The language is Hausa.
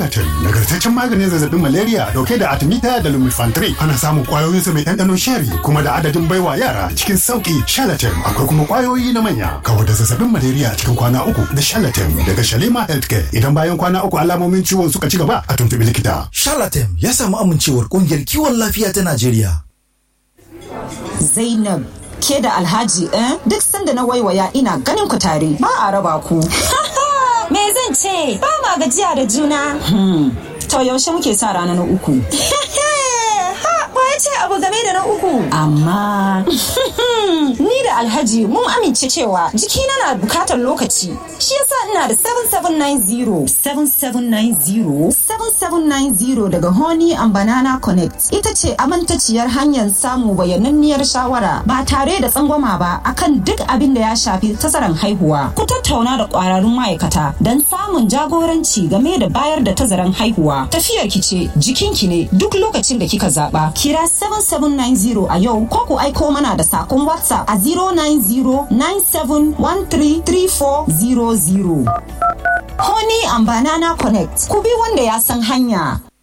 Shalatin nagartaccen maganin zazzabin malaria dauke da artemita da lumefantrine. Ana samun kwayoyin sa mai ɗanɗanon sheri kuma da adadin baiwa yara cikin sauki. Shalatin akwai kuma kwayoyi na manya. Kawar da zazzabin malaria cikin kwana uku da Shalatin daga Shalima Healthcare. Idan bayan kwana uku alamomin ciwon suka ci gaba a tuntubi likita. Shalatin ya samu amincewar ƙungiyar kiwon lafiya ta Najeriya. Zainab ke da Alhaji eh? duk sanda na waiwaya ina ganin ku tare ba a raba ku. Me zan ce ba ma gajiya da juna. To yaushe muke sa rana na uku. ya ce abu game da na uku. Amma ni da Alhaji mun amince cewa jikina na bukatar lokaci. Shi yasa ina da 7790 7790 7790 daga Honey and Banana Connect. Ita ce amintaciyar hanyar samu bayananniyar shawara ba tare da tsangwama ba akan duk abin da ya shafi tazaran haihuwa. Ku tattauna da kwararrun ma'aikata don samun jagoranci game da bayar da tazaran haihuwa. Tafiyar ki ce jikinki ne duk lokacin da kika zaba. Kira 7790 a yau ko ku aiko mana da sakon WhatsApp a 09097133400. Honey and Banana Connect. Ku bi wanda ya san hanya.